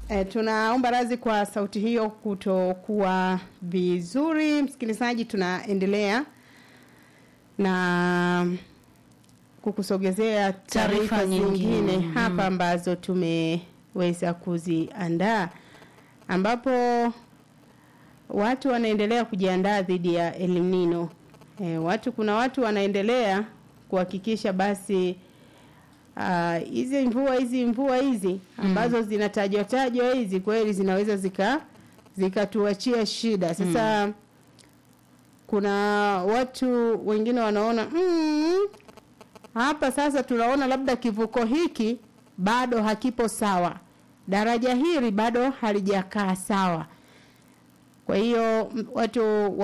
E, tunaomba radhi kwa sauti hiyo kutokuwa vizuri. Msikilizaji, tunaendelea na kukusogezea taarifa Taarifa nyingine. zingine Mhm. hapa ambazo tumeweza kuziandaa ambapo watu wanaendelea kujiandaa dhidi ya El Nino. E, watu kuna watu wanaendelea kuhakikisha basi ah, hizi mvua hizi mvua hizi ambazo zinatajwa tajwa hizi kweli zinaweza zika zikatuachia shida. Sasa kuna watu wengine wanaona mm, hapa sasa tunaona labda kivuko hiki bado hakipo sawa, daraja hili bado halijakaa sawa. Kwa hiyo m- watu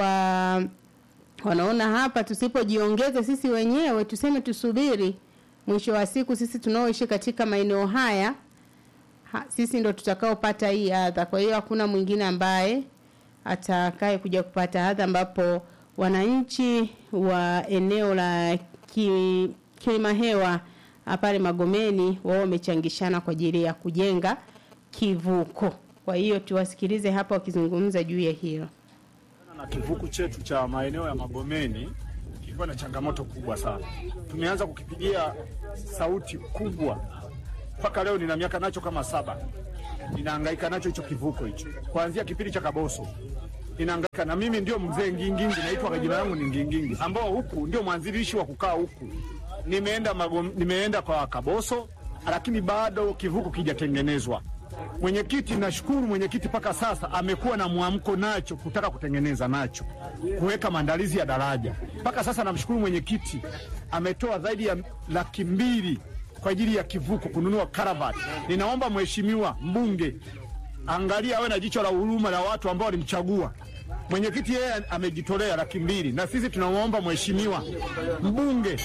wa wanaona hapa tusipojiongeza sisi wenyewe tuseme tusubiri mwisho wa siku sisi tunaoishi katika maeneo haya ha, sisi ndo tutakaopata hii adha kwa hiyo hakuna mwingine ambaye atakaye kuja kupata adha ambapo wananchi wa eneo la ki, Kilimahewa ah, pale Magomeni wao wamechangishana kwa ajili ya kujenga kivuko kwa hiyo tuwasikilize hapa wakizungumza juu ya hilo na kivuku chetu cha maeneo ya Magomeni kilikuwa na changamoto kubwa sana. Tumeanza kukipigia sauti kubwa mpaka leo, nina miaka nacho kama saba, ninahangaika nacho hicho kivuko hicho, kuanzia kipindi cha Kaboso ninahangaika na mimi. Ndio mzee Ngingingi, naitwa kwa jina langu ni Ngingingi, ambao huku ndio mwanzilishi wa kukaa huku. Nimeenda Magom, nimeenda kwa Kaboso, lakini bado kivuko kijatengenezwa. Mwenyekiti, nashukuru mwenyekiti, mpaka sasa amekuwa na mwamko nacho kutaka kutengeneza nacho kuweka maandalizi ya daraja. Mpaka sasa namshukuru mwenyekiti, ametoa zaidi ya laki mbili kwa ajili ya kivuko kununua karavati. Ninaomba mheshimiwa mbunge angalia, awe na jicho la huruma la watu ambao walimchagua. Mwenyekiti yeye amejitolea laki mbili, na sisi tunamwomba mheshimiwa mbunge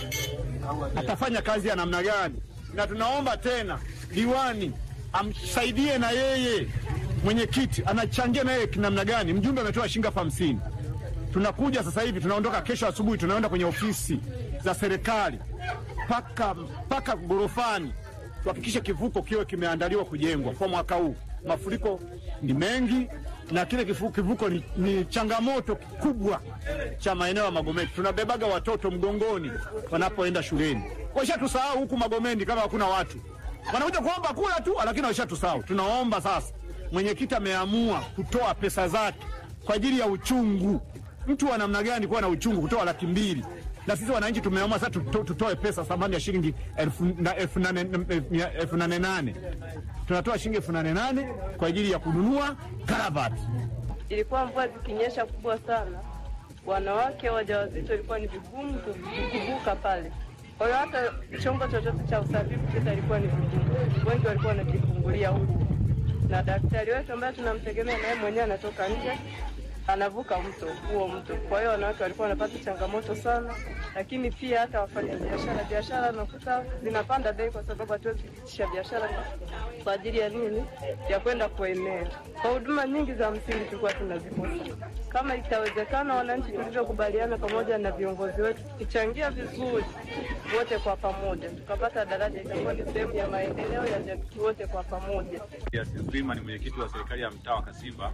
atafanya kazi ya namna gani, na tunaomba tena diwani amsaidie na yeye mwenyekiti anachangia na yeye kinamna gani. Mjumbe ametoa shilingi elfu hamsini. Tunakuja sasa hivi, tunaondoka kesho asubuhi, tunaenda kwenye ofisi za serikali mpaka mpaka gorofani tuhakikishe kivuko kiwe kimeandaliwa kujengwa kwa mwaka huu. Mafuriko ni mengi na kile kivuko, kivuko ni, ni changamoto kubwa cha maeneo ya Magomeni. Tunabebaga watoto mgongoni wanapoenda shuleni, washatusahau huku Magomeni kama hakuna watu wanakuja kuomba kula tu, lakini washatusahau. Tunaomba sasa, mwenyekiti ameamua kutoa pesa zake kwa ajili ya uchungu. Mtu wa namna gani kuwa na uchungu kutoa laki mbili na sisi wananchi tumeamua sasa tuto- tutoe pesa thamani ya shilingi elfu na- elfu nane elfu nane nane tunatoa shilingi elfu nane nane kwa ajili ya kununua karavati. ilikuwa mvua zikinyesha kubwa sana, wanawake wajawazito ilikuwa ni vigumu ku- kuvuka pale. Kwa hiyo hata chombo chochote cha usafiri kupita ilikuwa ni vigumu, wengi walikuwa wanajifungulia huku, na daktari wetu ambaye tunamtegemea naye mwenyewe anatoka nje anavuka mto huo mto. Kwa hiyo wanawake walikuwa wanapata changamoto sana, lakini pia hata wafanya biashara biashara nakuta zinapanda bei kwa sababu hatuwezi kupitisha biashara kwa ajili ya nini, ya kwenda kuenea. Kwa huduma nyingi za msingi tulikuwa tunazikosa. Kama itawezekana, wananchi tulivyokubaliana pamoja na viongozi wetu, tukichangia vizuri wote kwa pamoja, tukapata daraja, itakuwa ni sehemu ya maendeleo ya jamii wote kwa pamoja. Yasin Freeman ni mwenyekiti wa serikali ya mtaa wa Kasimba.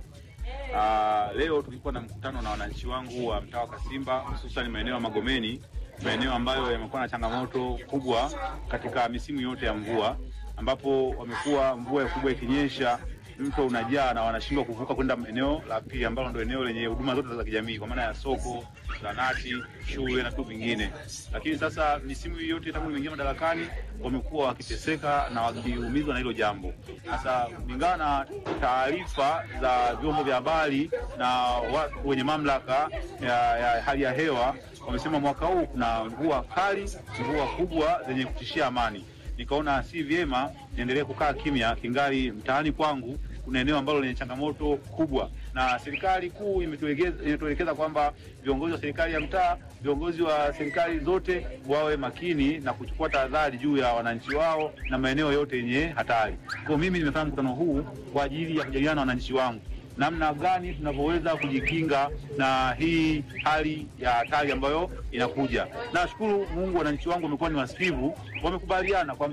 Ah, leo tulikuwa na mkutano na wananchi wangu wa mtaa wa Kasimba, hususan maeneo ya Magomeni, maeneo ambayo yamekuwa na changamoto kubwa katika misimu yote ya mvua, ambapo wamekuwa mvua kubwa ikinyesha mto unajaa na wanashindwa kuvuka kwenda eneo la pili ambalo ndio eneo lenye huduma zote za kijamii kwa maana ya soko, zahanati, shule na vitu vingine. Lakini sasa misimu hii yote tangu nimeingia madarakani wamekuwa wakiteseka na wakiumizwa na hilo jambo. Sasa kulingana na taarifa za vyombo vya habari na watu wenye mamlaka ya, ya hali ya hewa wamesema mwaka huu kuna mvua kali, mvua kubwa zenye kutishia amani nikaona si vyema niendelee kukaa kimya kingali mtaani kwangu kuna eneo ambalo lenye changamoto kubwa, na serikali kuu imetuelekeza imetuelekeza kwamba viongozi wa serikali ya mtaa, viongozi wa serikali zote wawe makini na kuchukua tahadhari juu ya wananchi wao na maeneo yote yenye hatari. Kwa mimi nimefanya mkutano huu kwa ajili ya kujadiliana na wananchi wangu namna gani tunavyoweza kujikinga na hii hali ya hatari ambayo inakuja. Nashukuru Mungu, wananchi wangu wamekuwa ni wasikivu, wamekubaliana kwamba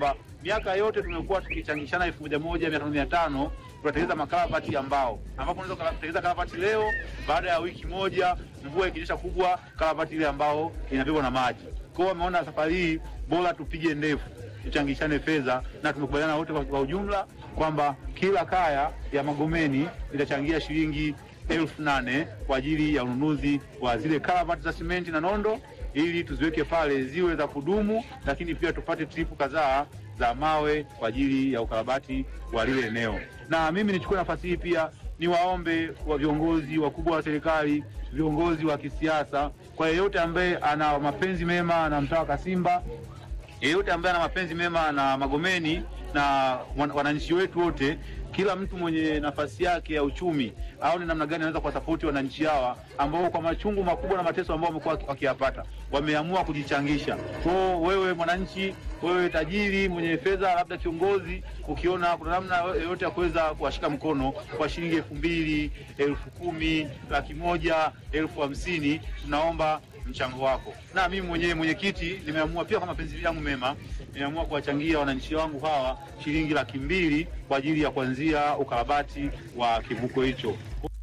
miaka yote tumekuwa tukichangishana elfu moja moja mia tano mia tano tunatengeneza makarabati ya mbao, ambapo unaweza kutengeneza karabati leo, baada ya wiki moja mvua ikinyesha kubwa, karabati ile ambao inabebwa na maji. Kwa hiyo wameona safari hii bora tupige ndefu, tuchangishane fedha, na tumekubaliana wote kwa, kwa ujumla kwamba kila kaya ya Magomeni itachangia shilingi elfu nane kwa ajili ya ununuzi wa zile karabati za simenti na nondo ili tuziweke pale ziwe za kudumu, lakini pia tupate tripu kadhaa za mawe kwa ajili ya ukarabati wa lile eneo. Na mimi nichukue nafasi hii pia niwaombe wa viongozi wakubwa wa serikali, viongozi wa kisiasa, kwa yeyote ambaye ana mapenzi mema na mtaa wa Kasimba, yeyote ambaye ana mapenzi mema na Magomeni na wananchi wetu wote, kila mtu mwenye nafasi yake ya uchumi aone namna gani anaweza kuwasapoti wananchi hawa ambao kwa machungu makubwa na mateso ambao wamekuwa wakiyapata wameamua kujichangisha. Kwao wewe mwananchi, wewe tajiri mwenye fedha, labda kiongozi, ukiona kuna namna yoyote ya kuweza kuwashika mkono kwa shilingi elfu mbili, elfu kumi, laki moja, elfu hamsini, tunaomba mchango wako. Na mimi mwenyewe mwenyekiti, nimeamua pia kwa mapenzi yangu mema, nimeamua kuwachangia wananchi wangu hawa shilingi laki mbili kwa ajili ya kuanzia ukarabati wa kivuko hicho.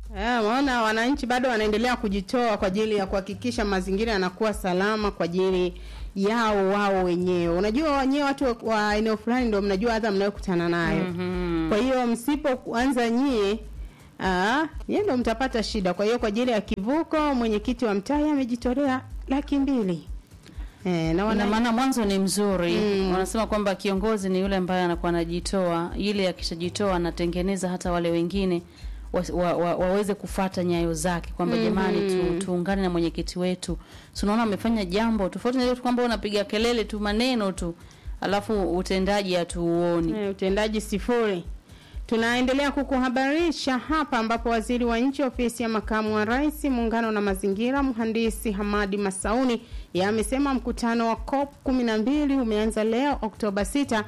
Maona wananchi bado wanaendelea kujitoa kwa ajili ya kuhakikisha mazingira yanakuwa salama kwa ajili yao wao wenyewe. Unajua wenyewe watu wa eneo fulani ndio mnajua hata mnayokutana nayo. Mm -hmm. Kwa hiyo msipoanza nyie Ah, yeye ndo mtapata shida. Kwa hiyo kwa ajili ya kivuko mwenyekiti wa mtaa amejitolea laki mbili. Eh, na wana maana mwanzo ni mzuri. Mm. Wanasema kwamba kiongozi ni yule ambaye anakuwa anajitoa, ile akishajitoa anatengeneza hata wale wengine wa, wa, wa, waweze kufata nyayo zake kwamba mm -hmm. Jamani tu, tuungane na mwenyekiti wetu. Tunaona amefanya jambo tofauti na ile kwamba unapiga kelele tu maneno tu alafu utendaji hatuuoni. Eh, utendaji sifuri. Tunaendelea kukuhabarisha hapa ambapo waziri wa nchi ofisi ya makamu wa rais muungano na mazingira mhandisi Hamadi Masauni amesema mkutano wa COP 12 umeanza leo Oktoba 6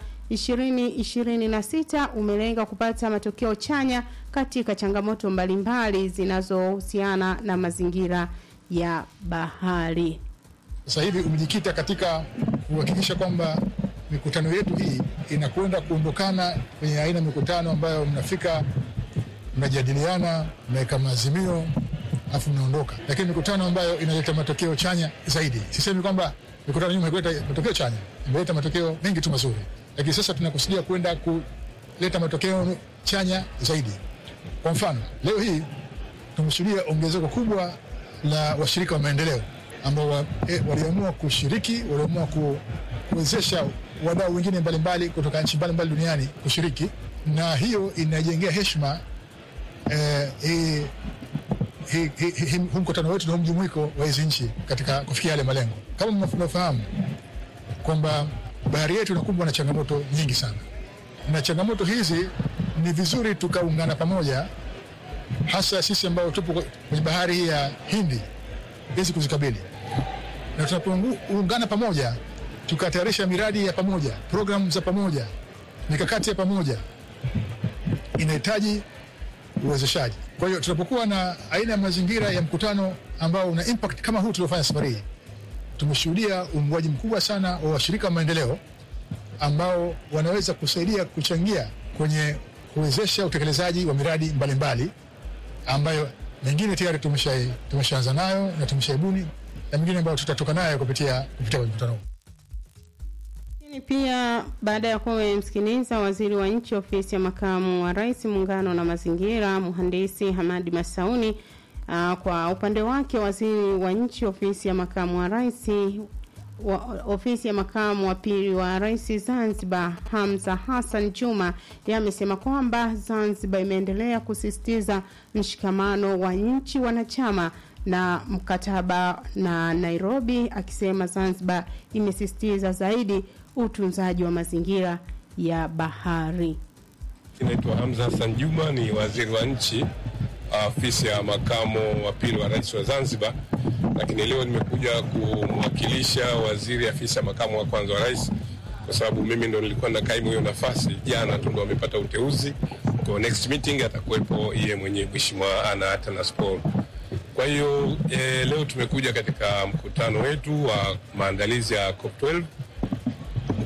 2026 umelenga kupata matokeo chanya katika changamoto mbalimbali zinazohusiana na mazingira ya bahari. Sasa hivi umejikita katika kuhakikisha kwamba mikutano yetu hii inakwenda kuondokana kwenye aina ya mikutano ambayo mnafika mnajadiliana, mnaweka maazimio alafu mnaondoka, lakini mikutano ambayo inaleta matokeo chanya zaidi. Sisemi kwamba mikutano nyuma hakuleta matokeo chanya, imeleta matokeo mengi tu mazuri, lakini sasa tunakusudia kwenda kuleta matokeo chanya zaidi. Kwa mfano, leo hii tumeshuhudia ongezeko kubwa la washirika wa maendeleo ambao wa, eh, waliamua kushiriki, waliamua ku, kuwezesha wadau wengine mbalimbali kutoka nchi mbalimbali duniani kushiriki, na hiyo inajengea heshima eh, hii hi, hi, hi, huu mkutano wetu na mjumuiko wa hizi nchi katika kufikia yale malengo. Kama mnafahamu kwamba bahari yetu inakumbwa na changamoto nyingi sana, na changamoto hizi ni vizuri tukaungana pamoja, hasa sisi ambao tupo kwenye bahari hii ya Hindi hizi kuzikabili, na tunapoungana pamoja tukatayarisha miradi ya pamoja, programu za pamoja, mikakati ya pamoja, inahitaji uwezeshaji. Kwa hiyo tunapokuwa na aina ya mazingira ya mkutano ambao una impact kama huu tuliofanya safari hii, tumeshuhudia uungwaji mkubwa sana wa washirika wa maendeleo ambao wanaweza kusaidia kuchangia kwenye kuwezesha utekelezaji wa miradi mbalimbali mbali, ambayo mengine tayari tumeshaanza tumesha nayo na tumeshaibuni na mengine ambayo tutatoka nayo kupitia kupitia kwenye mkutano huu. Lakini pia baada ya kuwa umemsikiliza waziri wa nchi ofisi ya makamu wa rais muungano na mazingira mhandisi Hamadi Masauni. Uh, kwa upande wake waziri wa nchi ofisi ya makamu wa rais wa, ofisi ya makamu wa pili wa rais Zanzibar Hamza Hassan Juma yeye amesema kwamba Zanzibar imeendelea kusisitiza mshikamano wa nchi wanachama na mkataba na Nairobi, akisema Zanzibar imesisitiza zaidi utunzaji wa mazingira ya bahari. Naitwa Hamza Hassan Juma, ni waziri wa nchi ofisi ya makamu wa pili wa rais wa Zanzibar, lakini leo nimekuja kumwakilisha waziri afisi ya makamu wa kwanza wa rais, kwa sababu mimi ndo nilikuwa na kaimu hiyo nafasi. Jana tu ndo amepata uteuzi, kwa next meeting atakuwepo yeye mwenyewe Mheshimiwa Ana Atanas Paul. Kwa hiyo e, leo tumekuja katika mkutano wetu wa maandalizi ya COP12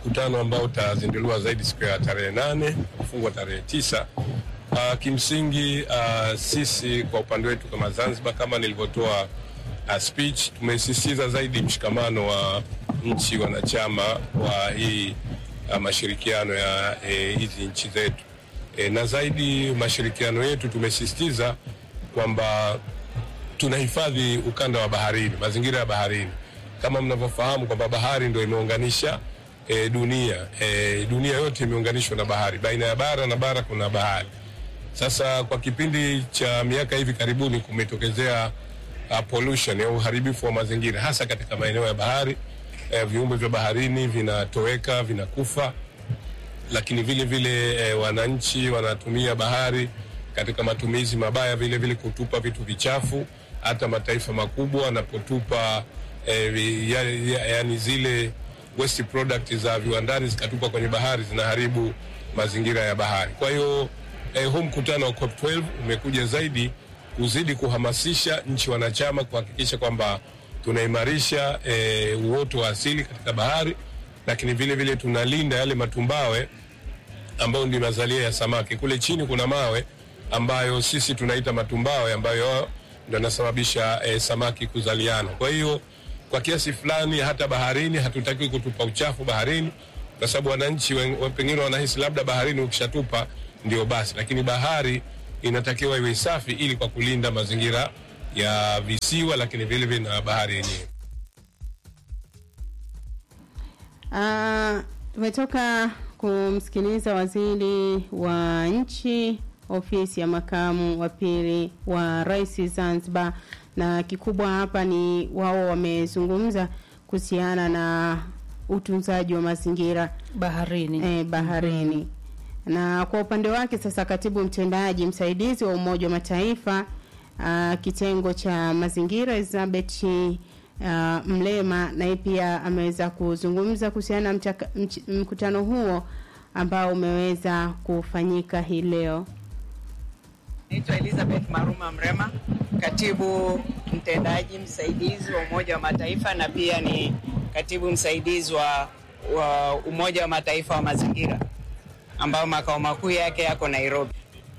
mkutano ambao utazinduliwa zaidi siku ya tarehe nane kufungwa tarehe tisa. Uh, kimsingi uh, sisi kwa upande wetu kama Zanzibar, kama nilivyotoa uh, speech, tumesisitiza zaidi mshikamano wa nchi wanachama wa hii uh, mashirikiano ya eh, hizi nchi zetu e, na zaidi mashirikiano yetu tumesisitiza kwamba tunahifadhi ukanda wa baharini, mazingira ya baharini. Kama mnavyofahamu kwamba bahari ndio imeunganisha e, dunia e, dunia yote imeunganishwa na bahari, baina ya bara na bara kuna bahari. Sasa kwa kipindi cha miaka hivi karibuni kumetokezea uh, pollution ya uharibifu wa mazingira hasa katika maeneo ya bahari. E, viumbe vya baharini vinatoweka, vinakufa lakini vile vile e, wananchi wanatumia bahari katika matumizi mabaya, vile vile kutupa vitu vichafu. Hata mataifa makubwa wanapotupa e, vi- ya, ya, yani zile waste product za viwandani zikatupa kwenye bahari zinaharibu mazingira ya bahari. Kwa hiyo e, huu mkutano wa COP12 umekuja zaidi kuzidi kuhamasisha nchi wanachama kuhakikisha kwamba tunaimarisha e, uoto wa asili katika bahari lakini vile vile tunalinda yale matumbawe ambayo ndio mazalia ya samaki. Kule chini kuna mawe ambayo sisi tunaita matumbawe ambayo ndio yanasababisha eh, samaki kuzaliana. Kwa hiyo kwa kiasi fulani hata baharini hatutakiwi kutupa uchafu baharini, kwa sababu wananchi wen- wa- pengine wanahisi labda baharini ukishatupa ndio basi, lakini bahari inatakiwa iwe safi ili kwa kulinda mazingira ya visiwa, lakini vile vile na bahari yenyewe. Ah, tumetoka kumsikiliza waziri wa nchi ofisi ya makamu wa pili wa rais Zanzibar, na kikubwa hapa ni wao wamezungumza kuhusiana na utunzaji wa mazingira baharini eh, baharini na kwa upande wake sasa katibu mtendaji msaidizi wa Umoja wa Mataifa uh, kitengo cha mazingira Elizabeth uh, Mlema naye pia ameweza kuzungumza kuhusiana na mchaka- mch- mkutano huo ambao umeweza kufanyika hii leo. Naitwa Elizabeth Maruma Mrema, katibu mtendaji msaidizi wa Umoja wa Mataifa na pia ni katibu msaidizi wa, wa Umoja wa Mataifa wa mazingira ambao makao makuu yake yako Nairobi.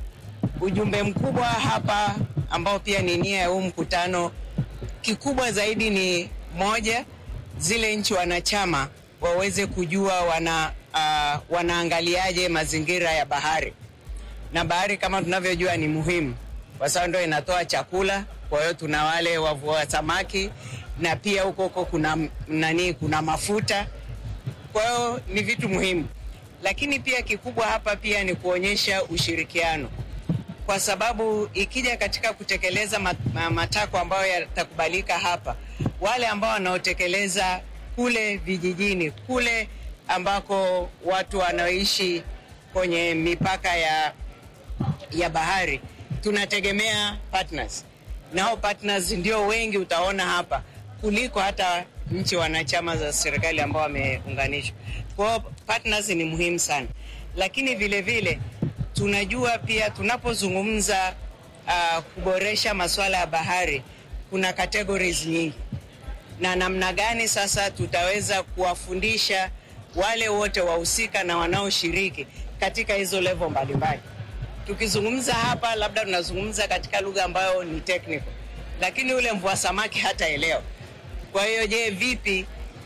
Ujumbe mkubwa hapa ambao pia ni nia ya huu mkutano, kikubwa zaidi ni moja, zile nchi wanachama waweze kujua wana, uh, wanaangaliaje mazingira ya bahari na bahari kama tunavyojua ni muhimu kwa sababu ndio inatoa chakula. Kwa hiyo tuna wale wavua samaki na pia huko huko kuna m- nani, kuna mafuta. Kwa hiyo ni vitu muhimu, lakini pia kikubwa hapa pia ni kuonyesha ushirikiano, kwa sababu ikija katika kutekeleza mat- ma- matakwa ambayo yatakubalika hapa, wale ambao wanaotekeleza kule vijijini kule ambako watu wanaoishi kwenye mipaka ya ya bahari tunategemea partners na hao partners ndio wengi utaona hapa kuliko hata nchi wanachama za serikali ambao wameunganishwa. Kwa hiyo partners ni muhimu sana, lakini vile vile tunajua pia tunapozungumza uh, kuboresha masuala ya bahari kuna categories nyingi na namna gani sasa tutaweza kuwafundisha wale wote wahusika na wanaoshiriki katika hizo level mbalimbali. Tukizungumza hapa, labda tunazungumza katika lugha ambayo ni technical, lakini yule mvua samaki hataelewa. Kwa hiyo, je, vipi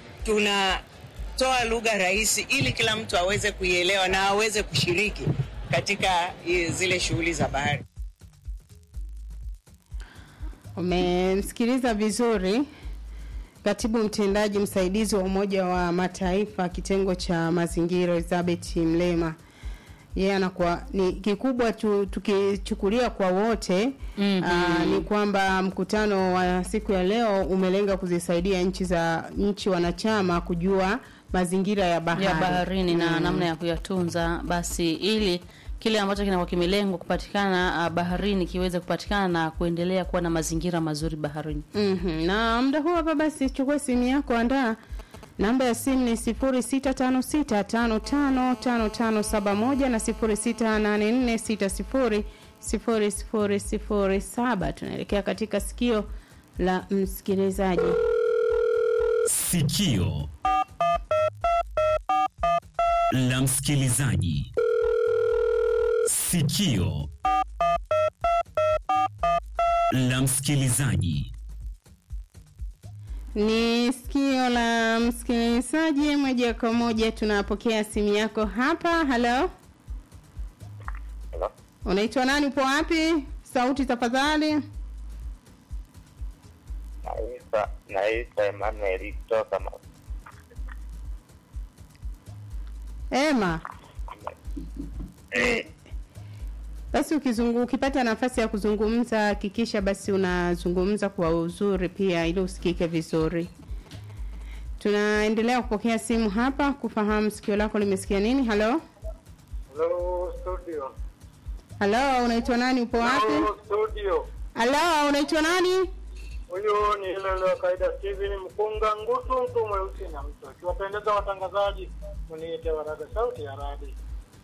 tunatoa lugha rahisi ili kila mtu aweze kuielewa na aweze kushiriki katika i- zile shughuli za bahari? Umemsikiliza vizuri katibu mtendaji msaidizi wa Umoja wa Mataifa kitengo cha mazingira Elizabeth Mlema. Yeye anakuwa ni kikubwa tu, tukichukulia kwa wote Mhm. aa, ni kwamba mkutano wa siku ya leo umelenga kuzisaidia nchi za nchi wanachama kujua mazingira ya bahari, ya baharini na Mm. namna ya kuyatunza basi ili kile ambacho kinakuwa kimelengwa kupatikana uh, baharini kiweze kupatikana na kuendelea kuwa na mazingira mazuri baharini. Mhm. Na muda huu hapa basi chukua simu yako, andaa namba ya simu ni 0656555571 na 0684600007. Tunaelekea katika sikio la msikilizaji. Sikio la msikilizaji. Sikio la msikilizaji. Ni sikio la msikilizaji. Moja kwa moja tunapokea simu yako hapa. Halo, unaitwa nani? Upo wapi? Sauti tafadhali. Naitwa naitwa Emmanuel kutoka ma- Ema, basi ukizungu, ukipata nafasi ya kuzungumza hakikisha basi unazungumza kwa uzuri pia ili usikike vizuri. Tunaendelea kupokea simu hapa kufahamu sikio lako limesikia nini. Halo, Hello studio. halo, unaitwa nani? Upo wapi? Hello studio. Halo, unaitwa nani? Huyu ni ile ile kaida Steven Mkunga Ngutu mtu mweusi na mtu. Akiwapendeza watangazaji muniite waraga sauti ya radi.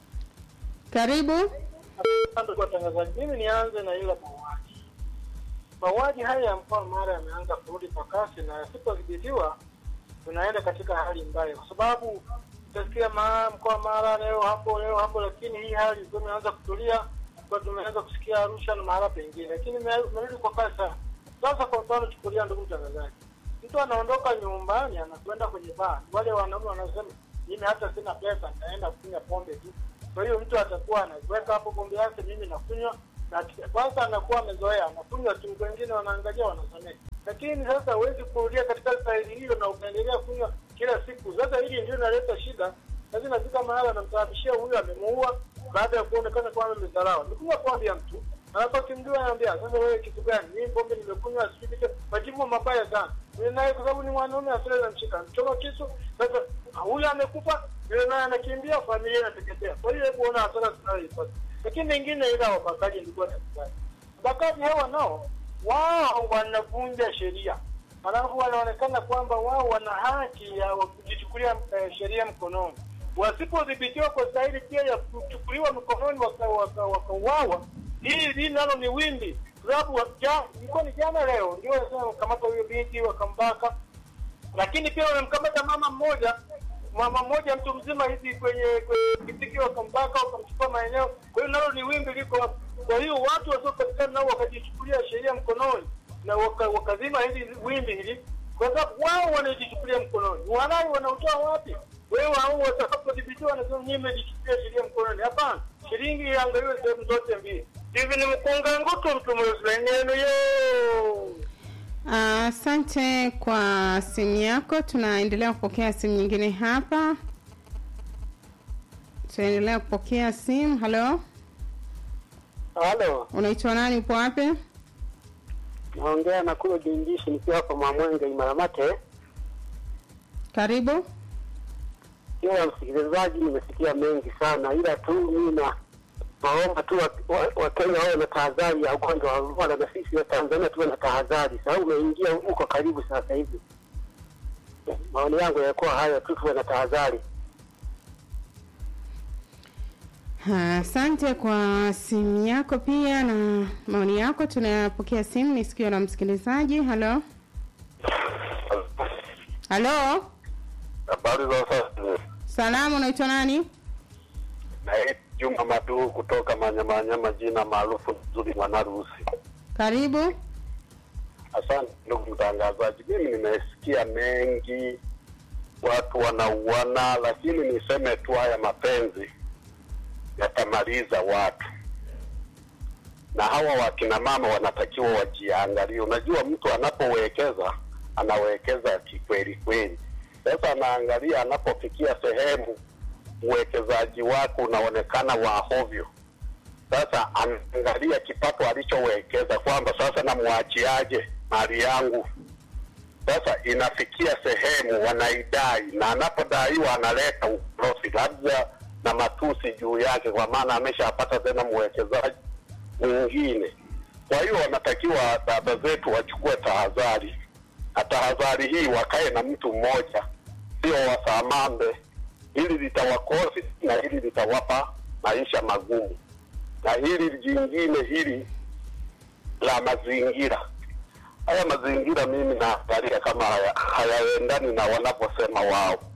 Karibu. Asante kwa watangazaji. Mimi nianze na ile mauaji. Mauaji haya ya mkoa mara yameanza kurudi kwa kasi na yasipodhibitiwa tunaenda katika hali mbaya, kwa sababu utasikia ma- mkoa mara leo hapo leo hapo, lakini hii hali ilikuwa imeanza kutulia, kwa tumeanza kusikia Arusha na mahala pengine, lakini ime- imerudi kwa kasi sana. Sasa kwa mfano, chukulia ndugu mtangazaji, mtu anaondoka nyumbani anakwenda kwenye baa, wale wanaume wanasema mimi hata sina pesa, nitaenda kunywa pombe tu. Kwa hiyo mtu atakuwa anaweka hapo pombe yake, mimi nakunywa na kwanza anakuwa amezoea, anakunywa tu, wengine wanaangalia wanasamehe. Lakini sasa huwezi kurudia katika staili hiyo na ukaendelea kunywa kila siku. Sasa hili ndio inaleta shida, sasa inafika mahala anamsababishia huyu amemuua baada ya kuonekana kwamba amedharau. Nikunywa pombe ya mtu alafu akimjua anaambia sasa, wewe kitu gani? Mimi pombe nimekunywa, sijui kitu, majibu mabaya sana. Yule naye kwa sababu ni mwanaume asile na mshika mchoma kisu. Sasa huyu amekufa, yule naye anakimbia, familia inateketea. Kwa hiyo hebu ona hasara tunayoipata. Lakini mengine ila wabakaji nilikuwa nakubali. Wabakaji hawa nao wao wanavunja sheria, alafu wanaonekana kwamba wao wana haki ya kujichukulia eh, sheria mkononi. Wasipodhibitiwa kwa stahili pia ya kuchukuliwa mkononi wakauawa waka, waka wakauawa, hili hili nalo ni wimbi, kwa sababu ja- ilikuwa ni jana leo ndio wanasema wakamata huyo binti wakambaka, lakini pia wamemkamata mama mmoja mama mmoja mtu mzima hivi kwenye kwenye kitiki wakambaka wakamchukua maeneo. Kwa hiyo nalo ni wimbi liko hapo. Kwa hiyo watu wasiopatikana nao wakajichukulia sheria mkononi na waka, wakazima hili wimbi hili, kwa sababu wao wanajichukulia mkononi. Walai wanautoa wapi? Wewe hao watakapodhibitiwa wanasema nyinyi mmejichukulia sheria mkononi. Hapana, shilingi iangaliwe sehemu zote mbili. Hivi ni mkunga ngutu mtu mweusi neno yo Asante kwa simu yako. Tunaendelea kupokea simu nyingine hapa. Tunaendelea kupokea simu. Halo, Halo, unaitwa nani? Upo wapi? naongea na kule Jinjishi nikiwa hapa Mwamwenge Imaramate. Karibu. Ila msikilizaji, nimesikia mengi sana, ila tu mimi na naomba tu Wakenya wa, Wakenya wawe na tahadhari ya ugonjwa wa Ebola, na sisi wa Tanzania tuwe na tahadhari, sababu umeingia huko karibu sasa hivi. Maoni yangu yakuwa hayo tu, tuwe na tahadhari. Asante kwa simu yako pia na maoni yako. Tunapokea simu, ni sikio la msikilizaji. Halo, halo, Habari za sasa. salamu, unaitwa nani? Naitwa Juma Madu kutoka Manyamanyama, jina maarufu nzuri Mwanarusi. Karibu. Asante ndugu mtangazaji, mimi nimesikia mengi, watu wanauana, lakini niseme tu haya mapenzi yatamaliza watu, na hawa wakina mama wanatakiwa wajiangalie. Unajua, mtu anapowekeza anawekeza kikweli kweli. Sasa anaangalia anapofikia sehemu uwekezaji wake unaonekana wa hovyo. Sasa anaangalia kipato alichowekeza kwamba sasa namwachiaje mali yangu. Sasa inafikia sehemu wanaidai, na anapodaiwa analeta ukorofi labda na matusi juu yake, kwa maana ameshapata tena mwekezaji mwingine. Kwa hiyo wanatakiwa dada zetu wachukue tahadhari, na tahadhari hii wakae na mtu mmoja, sio wasamambe. Hili litawakosi na hili litawapa maisha magumu, na hili jingine hili la mazingira haya mazingira mimi naangalia kama haya- hayaendani na wanavyosema wao.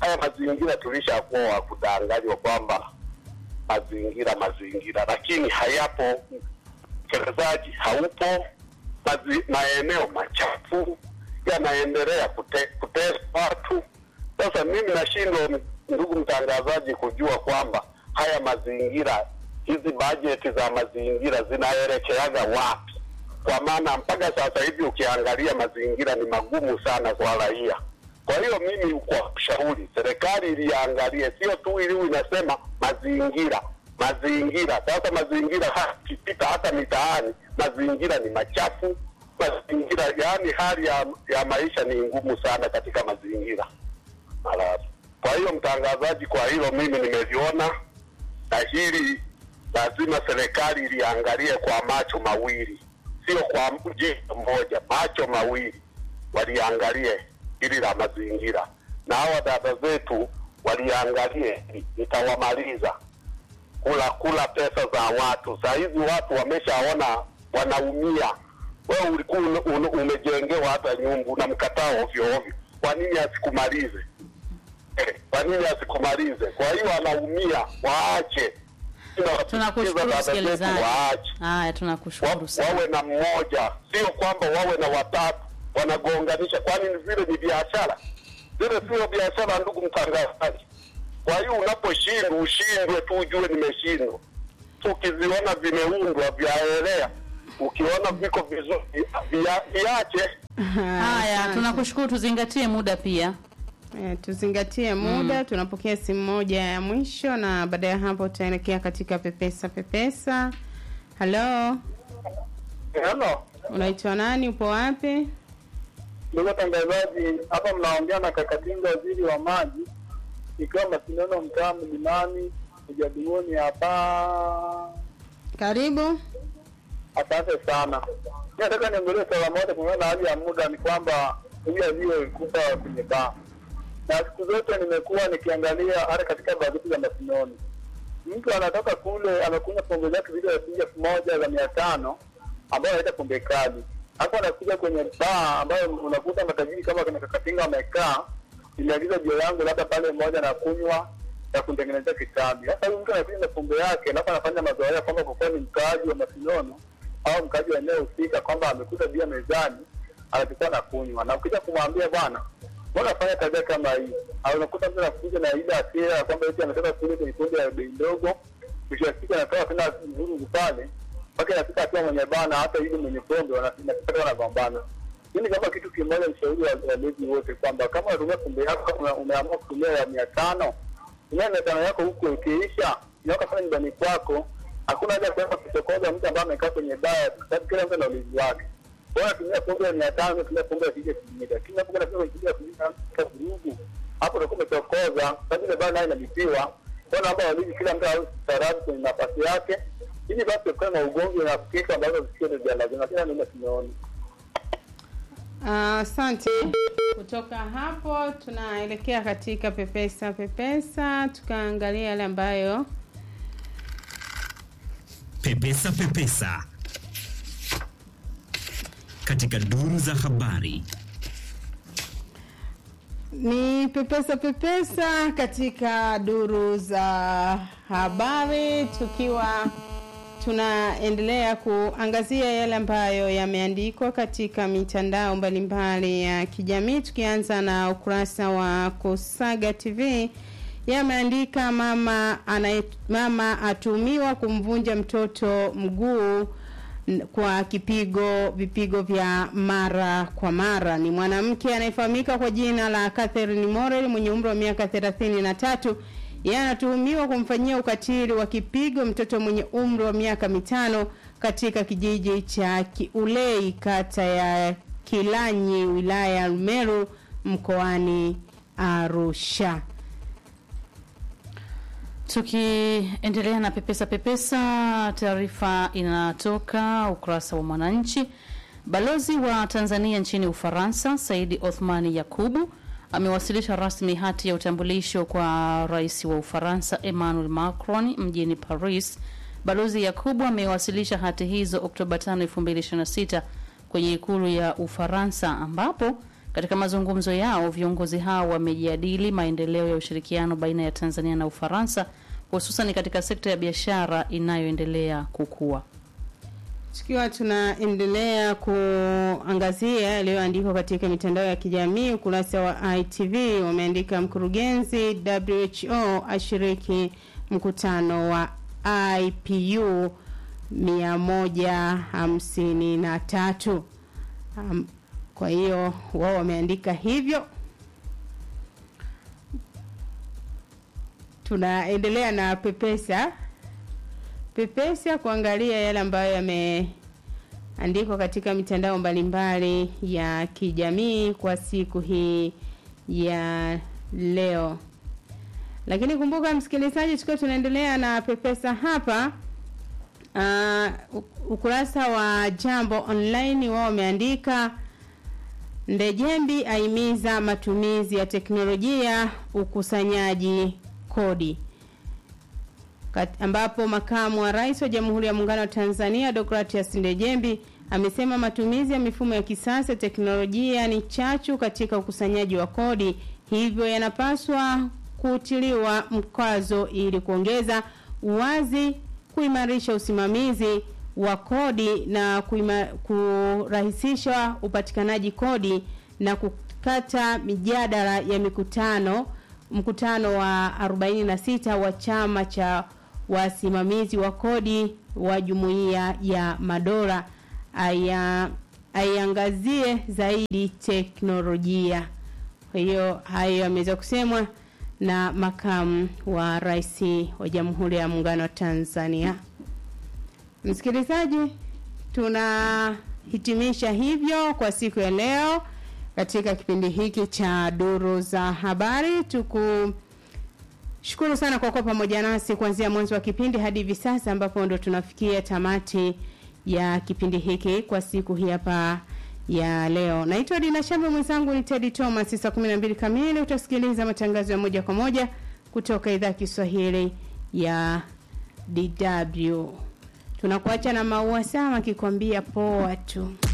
haya mazingira tulishakuwa wa kudanganywa kwamba mazingira mazingira, lakini hayapo, utekelezaji haupo, mazi, maeneo machafu yanaendelea kute, kutesa watu. Sasa mimi nashindwa, ndugu mtangazaji, kujua kwamba haya mazingira, hizi bajeti za mazingira zinaelekeaga wapi? Kwa maana mpaka sasa hivi ukiangalia mazingira ni magumu sana kwa raia. Kwa hiyo mimi kwa ushauri serikali iliangalie, sio tu ili inasema mazingira mazingira. Sasa mazingira ikipita hata mitaani, mazingira ni machafu, mazingira yaani hali ya, ya maisha ni ngumu sana katika mazingira. Alafu kwa hiyo mtangazaji, kwa hilo mimi nimeliona, na hili lazima serikali iliangalie kwa macho mawili, sio kwa jicho moja, macho mawili waliangalie hili la mazingira, na hawa dada zetu waliangalie, nitawamaliza kula kula pesa za watu. Saa hizi watu wameshaona wanaumia. Wewe ulikuwa un, un, umejengewa hata nyumba unamkataa ovyo ovyo, kwa nini asikumalize? Eh, kwa nini asikumalize? Kwa hiyo anaumia, waache. Tunakushukuru msikilizaji. Haya, tunakushukuru sana. Wawe na mmoja, sio kwamba wawe na watatu wanagonganisha, kwani vile ni biashara? Zile sio biashara, ndugu mtangazaji. Kwa hiyo unaposhindwa ushindwe tu, ujue nimeshindwa. Ukiziona vimeundwa vyaelea, ukiona viko vizuri via, viache. Haya, tunakushukuru, tuzingatie muda pia. E, tuzingatie muda mm. Tunapokea simu moja ya mwisho na baada ya hapo tutaelekea katika pepesa pepesa. Halo, Hello. unaitwa nani? Upo wapi? Ndugu watangazaji, hapa mnaongea na Kakatinga, waziri wa maji, ikiwa mashindano mtaa mlimani ujadilioni hapa. Karibu. Asante sana. Mi nataka niongelee swala moja kulingana na hali ya muda, ni kwamba huyu aliyekufa kwenye baa, na siku zote nimekuwa nikiangalia hata katika bajeti za mashindano, mtu anatoka kule amekunywa pombe zake zile ya shilingi elfu moja za mia tano ambayo anaita pombe kali hapo anakuja kwenye baa ambayo unakuta matajiri kama kina Kakatinga wamekaa, nimeagiza jio yangu labda pale mmoja na kunywa ya kutengenezea kitabu. Sasa huyu mtu anakuja na pombe yake, alafu anafanya mazoea kwamba kwa kuwa ni mkaaji wa Masinono au mkaaji wa eneo husika, kwamba amekuta bia mezani, anachukua na kunywa, na ukija kumwambia bwana, mbona afanya tabia kama hii, au unakuta mtu anakuja na ile hasira ya kwamba eti ametoka kule kwenye pombe ya bei ndogo, mwisho wa siku anatoka tena vurugu pale mpaka inafika hatua mwenye bana hata yule mwenye pombe wanapata wanagombana. Mimi kama kitu kimoja nishauri walezi wote kwamba kama unatumia pombe yako, kama umeamua kutumia ya mia tano, tumia mia tano yako huko, ikiisha inaweka sana nyumbani kwako. Hakuna haja ya kuenda kuchokoza mtu ambaye amekaa kwenye baa, kwa sababu kila mtu ana ulinzi wake. Bora tumia pombe ya mia tano, tumia pombe ya shilingi elfu moja, lakini hapo kuna pombe ya shilingi elfu moja vurugu, hapo utakuwa umechokoza, sababu ile baa nayo inalipiwa. Kwa naomba walezi, kila mtu awe staarabu kwenye nafasi yake ili basi kuwe na ugomvi na fikra ambazo zisizo za lazima, lakini mimi tumeona. Asante. Kutoka hapo tunaelekea katika pepesa pepesa, tukaangalia yale ambayo Pepesa Pepesa katika duru za habari. ni pepesa pepesa katika duru za habari, tukiwa tunaendelea kuangazia yale ambayo yameandikwa katika mitandao mbalimbali ya kijamii, tukianza na ukurasa wa Kusaga TV yameandika mama anaye, mama atumiwa kumvunja mtoto mguu kwa kipigo vipigo vya mara kwa mara. Ni mwanamke anayefahamika kwa jina la Catherine Morel mwenye umri wa miaka thelathini na tatu. Yeye anatuhumiwa kumfanyia ukatili wa kipigo mtoto mwenye umri wa miaka mitano katika kijiji cha Kiulei kata ya Kilanyi wilaya ya Rumeru mkoani Arusha. Tukiendelea na pepesa pepesa, taarifa inatoka ukurasa wa Mwananchi. Balozi wa Tanzania nchini Ufaransa Saidi Othmani Yakubu amewasilisha rasmi hati ya utambulisho kwa rais wa Ufaransa Emmanuel Macron mjini Paris. Balozi Yakubu amewasilisha hati hizo Oktoba 5, 2026 kwenye ikulu ya Ufaransa ambapo Katika mazungumzo yao, viongozi hao wamejadili maendeleo ya ushirikiano baina ya Tanzania na Ufaransa, hususan katika sekta ya biashara inayoendelea kukua. Tukiwa tunaendelea kuangazia yaliyoandikwa katika mitandao ya kijamii, ukurasa wa ITV wameandika mkurugenzi WHO ashiriki mkutano wa IPU 153. Um, kwa hiyo wao wameandika hivyo. Tunaendelea na pepesa pepesa kuangalia yale ambayo yameandikwa katika mitandao mbalimbali ya kijamii kwa siku hii ya leo. Lakini kumbuka msikilizaji, tukiwa tunaendelea na pepesa hapa uh, ukurasa wa Jambo Online wao wameandika Ndejembi aimiza matumizi ya teknolojia ukusanyaji kodi Kat, ambapo makamu wa rais wa Jamhuri ya Muungano wa Tanzania Deogratias Ndejembi amesema matumizi ya mifumo ya kisasa teknolojia ni chachu katika ukusanyaji wa kodi, hivyo yanapaswa kutiliwa mkazo ili kuongeza uwazi, kuimarisha usimamizi wa kodi na kuima, kurahisisha upatikanaji kodi na kukata mijadala ya mikutano mkutano wa 46 wa chama cha wasimamizi wa kodi wa jumuiya ya madola aya aiangazie zaidi teknolojia. Kwa hiyo hayo yameweza kusemwa na makamu wa rais wa Jamhuri ya Muungano wa Tanzania. Msikilizaji, tunahitimisha hivyo kwa siku ya leo katika kipindi hiki cha duru za habari tuku shukuru sana kwa kuwa pamoja nasi kuanzia mwanzo wa kipindi hadi hivi sasa ambapo ndo tunafikia tamati ya kipindi hiki kwa siku hii hapa ya leo. Naitwa Dina Shambe, mwenzangu ni Teddy Thomas. Saa 12 kamili utasikiliza matangazo ya moja kwa moja kutoka idhaa ya Kiswahili ya DW. Tunakuacha na Maua Sama akikwambia poa tu.